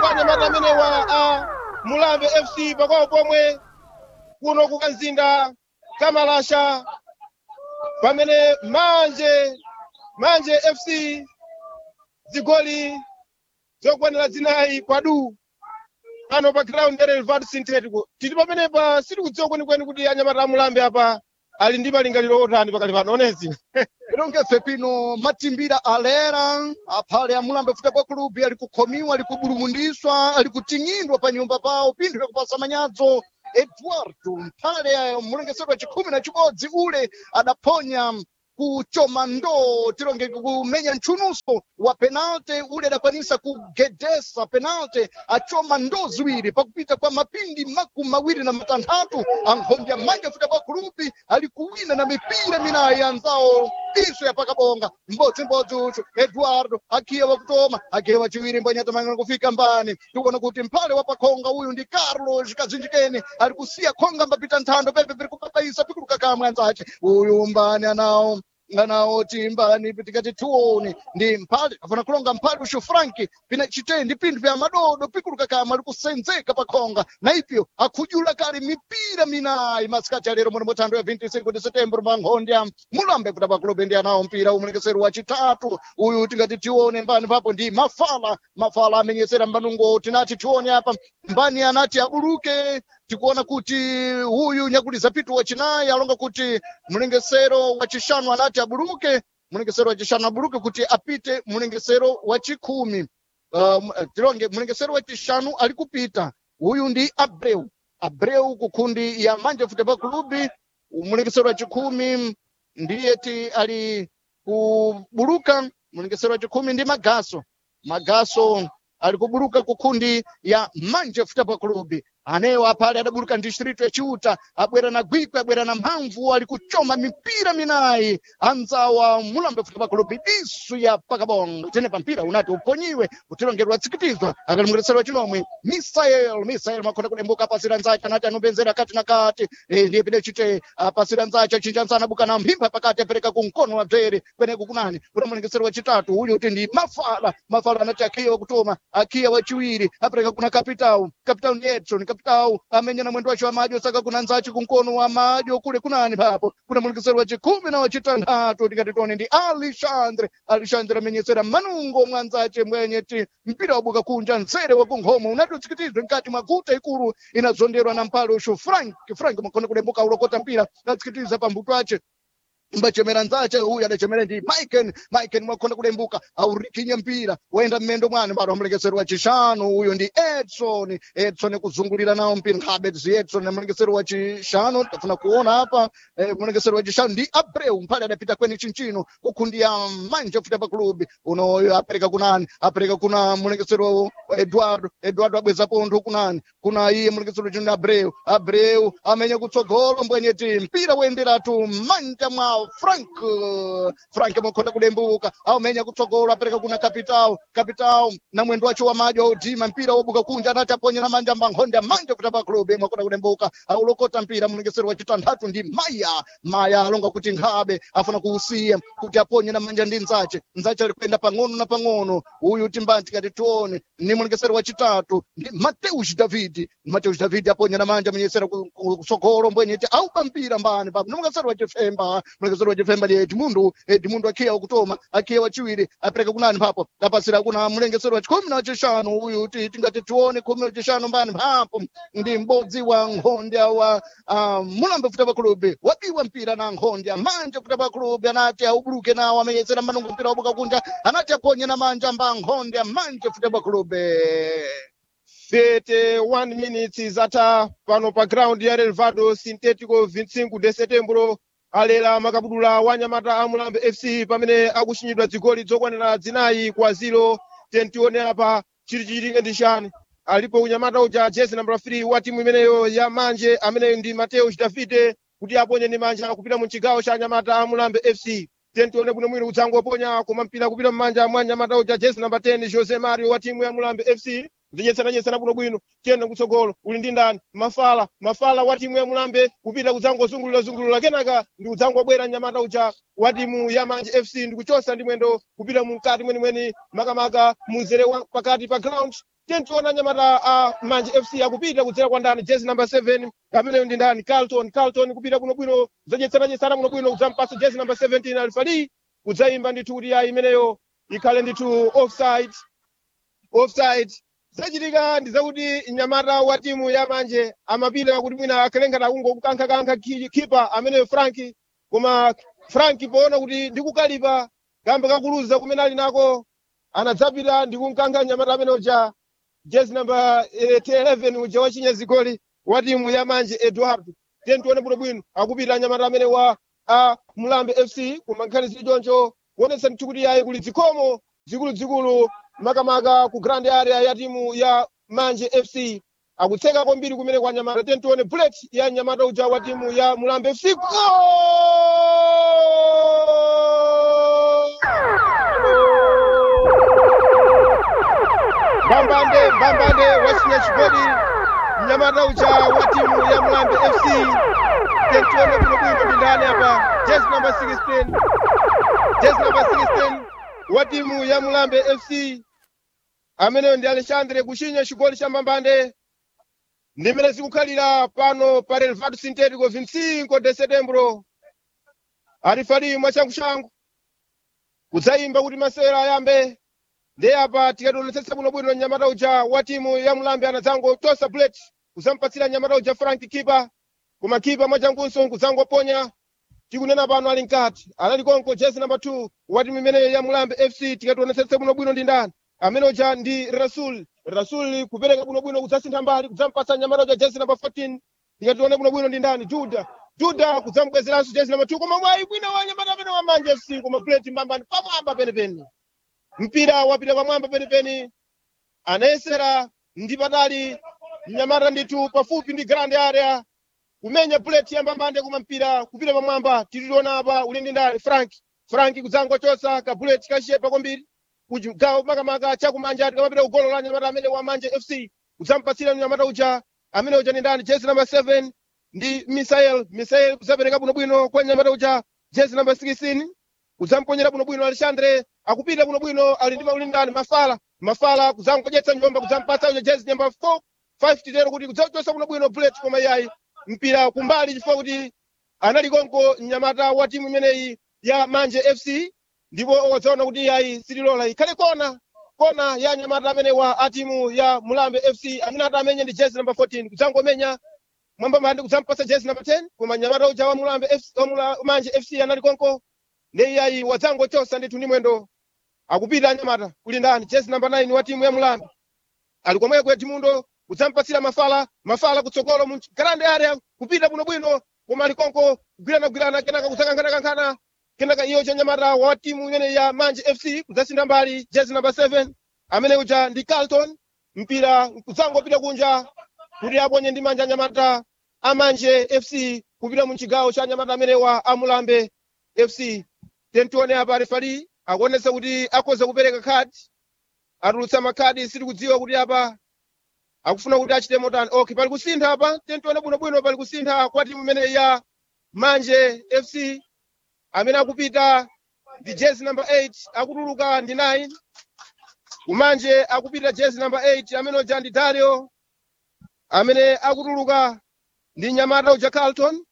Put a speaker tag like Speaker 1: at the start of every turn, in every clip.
Speaker 1: kwa anyamata amenewa a mulambe fc pakwawo pomwe kuno kukanzinda kamalasha pamene manje manje fc zigoli zokwanira zinayi kwadu pano pa ground ya relvado synthetico tili pamenepa sitikudziwa kwenikweni kuti anyamata amulambe apa ali ndi malingaliro otani pakali pano onezi
Speaker 2: ilongefe pino matimbira alera aphale amulambe futebol club ali kukhomiwa ali kubulumundiswa ali kuting'indwa pa nyumba pawo pinthu pakupasa manyadzo eduardo mphale mulengesedwa chikhumi na chibodzi ule adaphonya kuchoma ndoo tilonge kumenya mchunuso wa penalty ule adakwanisa kugedesa penalty achoma ndoo ziwiri pakupita kwa mapindi makumi mawiri na matanthatu ankhombya manja futebol club ali kuwina na mipira minayi anzawo iso yapakabonga mbodzimbodzi uchu eduardo akhiya wakutoma akhiya wachiwiri mbwanyatamangana kufika mbani tikuona kuti mphale wa pakhonga uyu ndi carlos kazinjikeni ali kusiya khonga mbapita nthando pepe piri kubabaisa pikuluka kamwe anzace uyu mbani anawo nganawo timbani tikati tione ndi mphale afuna kulonga mphale uxo franki pina chitendi pinthu vya madodo pikuluka kamwe ali kusenzeka pakhonga na ipyo akhujula kale mipira minayi masikati alero muno muthando ya 25 de setembro manghondya mulambe kuti pakulobe ndi anawo mpira umulekeseri wachitatu uyu tingati tione mbani papo ndi mafala mafala amenyesera mbanungo tinati tione apa mbani anati abuluke tikuona kuti huyu nyakuliza pitu wachinayi alonga kuti mlengesero wachishanu anati abuluke mlengesero wachishanu abuluke kuti apite mlengesero wachikhumi uh, tilonge mlengesero wachishanu ali kupita huyu ndi abreu abreu kukhundi ya manje futebol club mlengesero wachikhumi ndiye ti ali kubuluka mlengesero wachikhumi ndi magaso magaso ali kubuluka kukhundi ya manje futebol club anewo apale adabuluka distrito yachiuta abwera na gwikwi abwera na mphamvu ali kuchoma mipira minayi anzawa mulambe futebol club disu ya pakabonga tene pampira unati uponyiwe utilongerwa tsikitizwa akalimwereserwa chinomwe misael misael makhona kulembuka apasira nzace anati anopenzera kati na kati Eh, ndiye pide chite apasira nzace achinja nzana buka na mphimba pakati apereka kumkono wa bzere kweneko kunani kuti mulengesero wachitatu uyu kuti ndi mafala mafala anati akhiya wakutoma akhiya wachiwiri apereka kuna kapitau kapitau ni edson kapitau amenya na mwendo wacho wa madyo saka kuna nzace kumkono wa madyo kule kunani papo kuna mulengesero wachikhumi na wachitanthatu tikati tone ndi alexandre alexandre amenyesera manungo mwanzace mwenye ti mpira wabuka kunja nzere wa kunkhomo unati utsikitizwe mkati mwa guta ikulu inazonderwa na mpalo ushu frank frank makhona kulembuka ulokota mpira atsikitiza pambuto ace mbachemera nzace uyu adachemera ndi miken miken mwakhona kulembuka aurikinya mpira waenda mmendo mwane mbado amulekeseri wa chishanu uyu ndi edson edson kuzungulira nawo mpira nkhabe zi edson amulekeseri wa chishanu tafuna kuona apa eh, mulekeseri wa chishanu ndi abreu mphale adapita kweni chinchino kukhundiya manje futebol club unoyo apereka kunani apereka kuna mulekeseri wa eduardo eduardo abweza pontho kunani kuna iye mulekeseri wa chishanu abreu abreu amenya kutsogolo mbwenyeti mpira woyenderatu manja mwa frank frank mwakhona kulembuka aumenya kutsogolo apereka kuna capital capital na mwendo wacho wa madyo audima mpira wobuka kunja anati aponyera manja mankhonde manja futebol club mwakhona kulembuka aulokota mpira mulekeseri wa chitanthatu ndi maya maya alonga kuti nkhabe afuna kuusiya kuti aponye na manja ndi nzace nzace ali kuenda pang'ono na pang'ono uyu timbanti kati tione ni mulekeseri wa chitatu ndi mateus david mateus david aponya na manja amenyesera kutsogolo mbwenyeti aupa mpira mbani papo ni mulekeseri wa chifemba mulekeseri wa chifemba ndi edmundo edmundo akhiya wakutoma akhiya wachiwiri apereka kunani papo apasira kuna mulengeseri wa chikhumi na wachishanu uyu ti tingati tione khumi na wachishanu mbani papo ndi m'bodzi wa nkhondya wa uh, mulambe futebol club wabiwa mpira na nkhondya manje futebol club anati aubuluke nawo amenyesera manungo mpira wabuka kunja anati aponye na manja mba nkhondya manje futebol club
Speaker 1: 31 minutes zata pano pa ground ya relvado sintético 25 de setembro alera makabudula wa nyamata a mulambe fc pamene akuchinyidwa zigoli zokwanira zinayi kwa ziro tentione apa chili chichitike ndi chani alipo unyamata uja jezi namba 3 wa timu imeneyo ya manje ameneyo ndi mateus davide kuti aponye ndi manja kupita mu chigawo cha nyamata a mulambe fc tentione bwino mwino udzangoponya koma mpira kupita mmanja mwa nyamata uja jezi namba 10 jose mario wa timu ya mulambe fc ndinyetsananyetsana bwinobwino tiyenda kutsogolo uli ndi ndani mafala mafala wa timu ya mulambe kupita kudzangozungulira-zungulira kenaka ndi kudzangobwera mnyamata uja wa timu ya manje fc ndi kuchosa ndi mwendo kupita mukati mwenimweni makamaka munzere wa pakati pa ground tentiona nyamata a manje fc akupita kudzera kwa ndani jezi number 7 ameneyo ndi ndani carlton carlton kupita bwinobwino kudzanyetsananyetsana bwinobwino kudzampasa jezi number 17 alifali kudzayimba ndithu kuti ya imeneyo ikhale ndithu offside offside zachitika ndi zakuti nyamata wa timu ya manje amapita kuti mwina akhale ngati akungokukankhakankha khipa ameneyo franki koma franki poona kuti ndikukalipa kambe kakuluza kumene ali nako anadzapita ndikunkankha nyamata amene uja jezi namba eh, 11 uja wachinya zigoli wa timu ya manje eduardo tiye tione bwinobwino akupita nyamata amene wa a mulambe fc koma nkhani zili choncho kuonetsa ndithu kuti yayi kuli zikhomo zikuluzikulu makamaka ku grand area ya timu ya manje fc akutseka kwambiri kumene kwa nyamata tiye tione bullet ya nyamata uja wa timu ya mulambe fc mbambande mbambande wachinya chigoli mnyamata uja wa timu ya mulambe fc tiye tione bwinobwino ndi ndani apa jezi number 16 jezi number 16 wa timu ya mulambe fc ameneyo ndi alexandre kuchinya chigoli cha mbambande ndimene zikukhalira pano pa relvado sintético 25 de setembro alifali mwachanguchangu kudzayimba kuti masewera ayambe ndi apa tikationetsetsa bwinobwino nyamata uja wa timu ya mulambe anadzangotosa bullet kudzampatsira nyamata uja frank kipa koma kipa mwachangunso kudzangoponya tikunena pano ali mkati anali konko jezi namba 2 wa timu imeneyo ya mulambe fc tikationetsetsa bwinobwino ndi ndani amene uja ndi rasul rasul kupereka bwinobwino kudzasintha mbali kudzampatsa nyamata uja jezi namba 14 tikatione bwinobwino ndi ndani juda juda kudzamubwezeranso jezi namba 2 koma mwayi bwino wa nyamata amene wa manje fc koma bullet mbambani pamwamba penepene mpira wapita pamwamba penepene anayesera ndi patali mnyamata ndithu pafupi ndi grand area kumenya bullet yambambande koma mpira kupita pamwamba titiona apa uli ndi ndani frank frank kudzangochotsa ka bullet kachepa kwambiri kugawo makamaka chakumanja tikamapita kugolo la nyamata amene wa manje fc kudzampatsira nyamata uja amene uja ndi ndani jezi namba 7 ndi misael misael kudzapereka bwinobwino kwa nyamata uja jezi namba 16 kudzamponyera bwinobwino alexandre akupita bwinobwino ali ndi mauli ndani mafala mafala kudzangodyetsa njomba kudzampatsa uja jezi namba 4 5 titero kuti kudzachotsa bwinobwino bullet koma iyayi mpira kumbali chifukwa kuti anali konko mnyamata wa timu imeneyi ya manje fc ndipo wadzaona kuti iyayi sililola ikhale kona kona ya nyamata amene wa a timu ya mulambe fc amene ati amenye ndi jezi namba 14 kudzangomenya mwambamandi kudzampatsa jezi namba 10 koma nyamata uja wa mulambe FC, wa Mula- manje fc anali konko ndi iyayi wadzangochosa ndithu ndi mwendo akupita anyamata kuli ndani jezi namba 9 wa timu ya mulambe ali komweko ya timundo kudzampatsira mafala mafala kutsogolo mu grande area kupita bwinobwino koma ali konko kugwiranagwirana kenaka kudzakankhanakankhana kenaka iyo cha nyamata wa timu imene ya manje fc kudzasintha mbali jezi namba 7 amene uja ndi carlton mpira kudzangopita kunja kuti aponye ndi manja anyamata amanje fc kupita mu chigawo cha anyamata amene wa amulambe fc tentione apa refali akuonetsa kuti akhoza kupereka khadi atulutsa makhadi sitikudziwa kuti apa akufuna kuti achite motani okay pali kusintha apa tentione bwinobwino pali kusintha kwa timu imene ya manje fc amene akupita ndi jezi number 8 akutuluka ndi 9 kumanje akupita jezi number 8 amene uja ndi dario amene akutuluka ndi nyamata uja carlton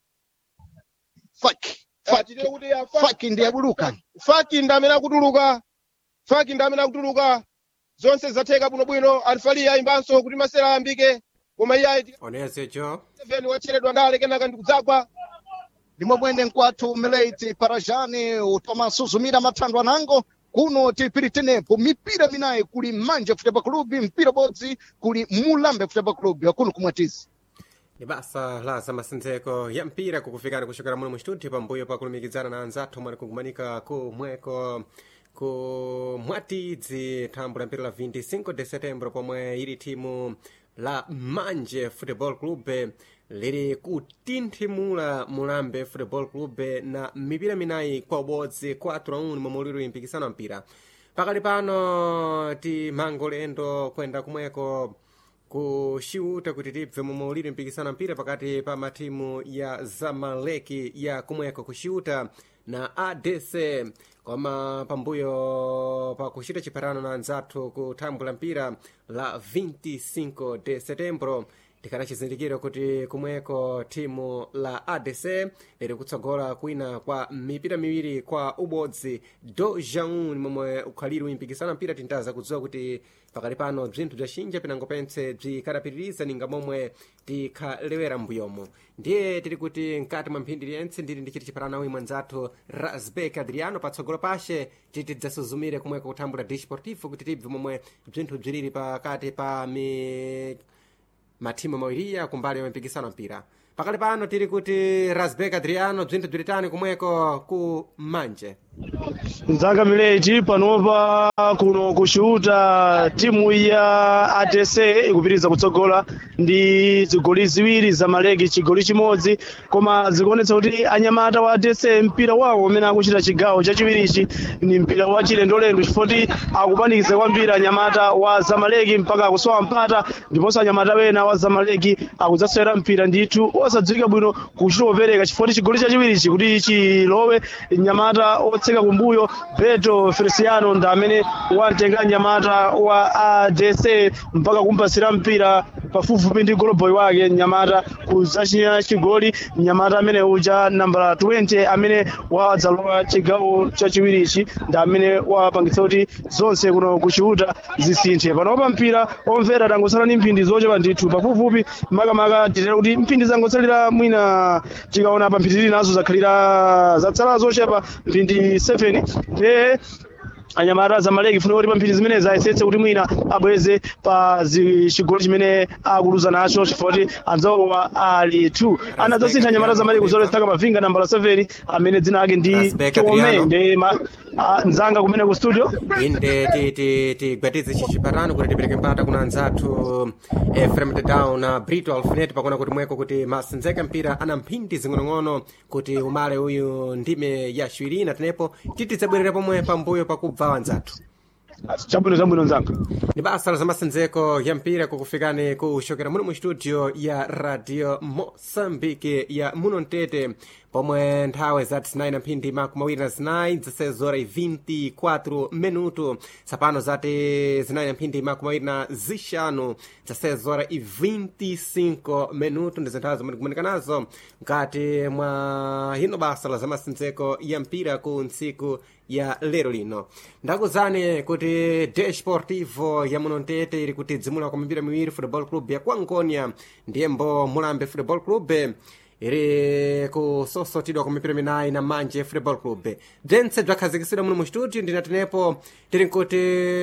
Speaker 2: faki
Speaker 1: Ah,
Speaker 2: faki
Speaker 1: titire kuti ya fa-
Speaker 2: faki ndi abuluka
Speaker 1: faki ndi amene akutuluka faki ndi amene akutuluka zonse zatheka bwinobwino alifali ayimbanso kuti masera ayambike koma iye ayi
Speaker 3: onese cho
Speaker 1: 7 wacheredwa ndale kenaka ndikudzagwa
Speaker 2: ndimwe mwene nkwathu mileti parajani utomasuzumira mathandwe anango kuno tipiritenepo mipira minayi kuli manje futebol club mpira bodzi kuli mulambe futebol club akuno kumwatizi
Speaker 3: ni basa la zamasendzeko ya mpira kukufikani kuchokera muno mu studio pambuyo pakulumikizana na anzathu mwani kugumanika kumweko ku mwatidzi thambo la mpira la 25 de setembro pomwe ili timu la manje football club liri kutinthimula mulambe football club na mipira minayi kwa ubodzi 4 a 1 momwe uliri mpikisano wa mpira pakali pano timangolendo kwenda kumweko kuxiuta kuti tibve momwe uliri mpikisano mpira pakati pa matimu ya zamaleki ya kumweko kuxiuta na adc koma pambuyo pa kuchita chipatano na anzathu ku thambwe la mpira la 25 de setembro tikana chizindikiro kuti kumweko timu la adc liri kutsogola kwina kwa mipira miwiri kwa ubodzi do jaun momwe ukhaliri uyimpikisana mpira tintaza kudziwa kuti pakali pano bzinthu bzacinja pinango pense bzikadapitiriza ninga momwe tikhalewera mbuyomo ndiye tiri kuti mkati mwa mphindi liyentse ndili ndichiti chipatano nawo imwe nzathu rasbek adriano patsogolo pashe titi tidzasuzumire kumweko kuthambula disportivo kuti tibve momwe bzinthu bziliri pakati pa mi mathimu mawiriya kumbali ya mpikisano mpira pakali pano tiri kuti rasbek adriano bzinthu bzilitani kumweko ku manje
Speaker 4: nzanga mileji panopa kuno kushuta timu ya adc ikupitiriza kutsogola ndi zigoli ziwiri za maleki chigoli chimodzi koma zikuonetsa kuti anyamata wa adc mpira wawo umene akuchita chigawo chachiwirichi ni mpira wa chilendolendo chifoti akupanikiza kwambiri anyamata wa zamaleki mpaka akusowa mpata ndiponso anyamata wena wa zamaleki akudzasewera mpira ndithu osadziwika bwino kuchita kupereka chifoti chigoli chachiwirichi kuti chilowe nyamata otseka kumbuyo beto feliciano ndi amene watenga nyamata wa adc mpaka kumpasira mpira pafupifupi ndi goloboy wake nyamata kuzachinya chigoli nyamata amene uja nambala 20 amene wadzalowa chigawo chachiwirichi ndi amene wapangitsa kuti zonse kuno kuchiuta zisinthe panopa mpira omvera tangosala ndi mphindi zochepa ndithu pafupifupi makamaka titera kuti mphindi zangotsalira mwina tikaona pa mphindi nazo zakhalira zatsala zochepa mphindi 7 ndiye anyamata zamaleki funa kuti pa mphindi zimenezi ayesetse kuti mwina abweze pa zi- chigoli chimene akuluza nacho chifukwa kuti anzawowa ali 2 anadzasintha anyamata zamaleki kuzoletsaka mavinga nambala 7 amene dzina ake ndi
Speaker 3: Rasbek
Speaker 4: chome
Speaker 3: Adriano.
Speaker 4: ndi ma- ah, nzanga kumene ku studio
Speaker 3: inde ti- ti- tigwatize chichipatano kuti tipereke mpata kuna anzathu efrem down na brito alfinet pakuona kuti mweko kuti masinzeka mpira ana mphindi zing'onong'ono kuti umale uyu ndime ya ciwirina tenepo titidzabwerera pomwe pambuyo pakubva anzathu
Speaker 4: chabwino chabwino nzanga
Speaker 3: ni basa la zamasinzeko ya mpira kukufikani kuchokera muno mu studio ya radio moçambique ya muno mtete pomwe nthawi za 9 mphindi makumi mawiri na zinayi zasezora 24 minuto tsapano zati zinayi mphindi makumi mawiri na zixanu zasezora 25 minuto ndi zinthawi zomwe tikumanika nazo mkati mwa hino basa la zamasinzeko ya mpira ku ntsiku ya lero lino ndakuzani kuti desportivo ya muno mtete ili kutidzimula kwa mipira miwiri football club ya kuangonia ndiyembo mulambe football club iri kusosotidwa kwa mipira minayi na manje football club bzentse bzakhazikisidwa muno mu studio ndinatenepo tiri nkuti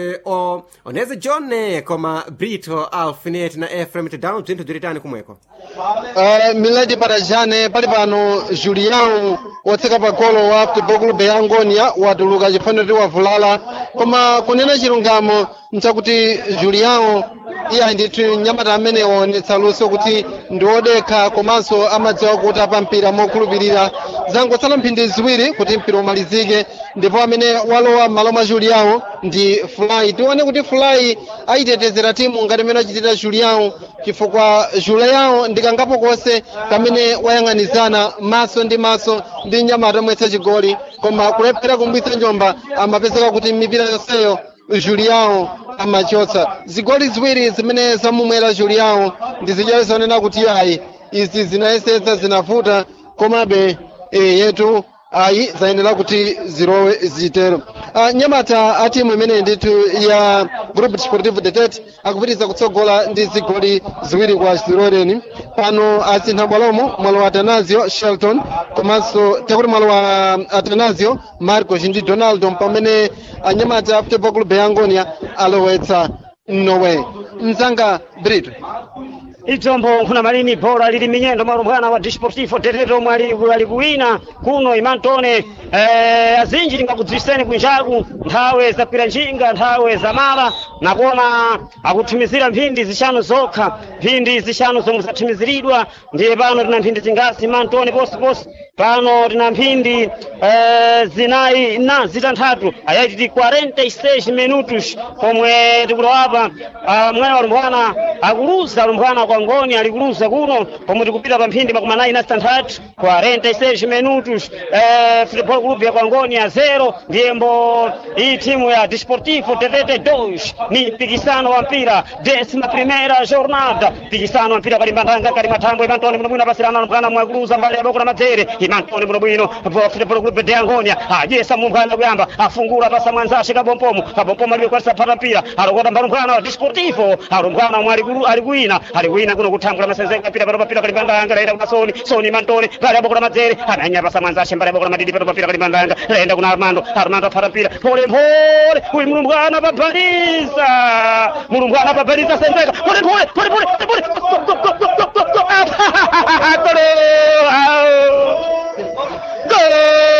Speaker 3: o oneze john koma brito alfinet na efrem down bzinthu bzilitani kumweko
Speaker 5: Uh, miladi parajane pali pano julião wotseka pa golo wa futebol club ya angonia watuluka chifaniro ti wavulala koma kunena chilungamo nchakuti julião iye ndithu nyamata amene waonetsa luso kuti ndi wodekha komanso amadziwa kuti apa mpira mokhulupirira zangotsala mphindi ziwiri kuti mpira umalizike ndipo amene walowa m'malo mwa julião ndi fulai tione kuti fulai ayitetezera timu ngati imene achitira julião chifukwa julião ndikangapo konse kamene wayang'anizana maso ndi maso ndi nyamata omwetsa chigoli koma kulephera kumbwitsa njomba amapezeka kuti mipira yonseyo julião amachotsa zigoli ziwiri zimene zamumwera julião ndi zidyali zonena kuti ayi izi zinayesetsa zinavuta komabe e, yetu ayi zayenera kuti zilowe zitero uh, nyamata a timu imene ndithu ya group desportivo de tete akupitiriza kutsogola ndi zigoli ziwiri kwa ziroreni pano asintha bwalomo mwalo wa atanasio shelton komanso takuti mwalo wa atanasio marcos ndi donaldo pamene anyamata a futebol club ya angonia alowetsa norway mzanga brito
Speaker 6: idzombo nkhuna malini bhola lili minyendo malumbwana wa disportivo teteto mwali ali kuwina kuno imantone eh, azinji lingakudziwiseni kunjaku nthawe zakwira njinga nthawe zamala nakuona akuthimizira mphindi zixanu zokha mphindi zixanu zomwe zathimiziridwa ndiye pano tina mphindi zingasi imantone posiposi pano tina mphindi eh, zinayi na zitanthatu ayaiti ti 46 minutos pomwe tikulowapa uh, mwene walumbwana akuluza lumbwana kwa ngoni alikuluza kuno pomwe tikupita pa mphindi makumi anayi na sitantatu 46 minutos eh, futebol club ya kwangoni ya zero ndiyembo iyi timu ya desportivo tetete 2 ni mpikisano wa mpira décima primeira jornada mpikisano wa mpira kalimbandanga kali mathambo imantoni bwinobwino apasirana lumbwana mwakuluza mbali ya boko la madzere imantoni bwinobwino futebol club de angonia ajesa mumbwana kuyamba afungula pasa mwanzashe kabompomo kabompomo alibekwatisa phata mpira alokota mbalumbwana wa desportivo alumbwana mwe alikuwina alikuwina kuno kuthambula masenzenga mpira pano papira kalimbandanga laenda kuna soni soni mantoni mbali ya boko la madzere ananya pasa mwanzashe mbali ya boko la madidi pano papira kalimbandanga laenda kuna armando armando aphata mpira pole pole uyu mulumbwana papaliza mulumbwana papaliza senzeka pole pole pole pole pole pole pole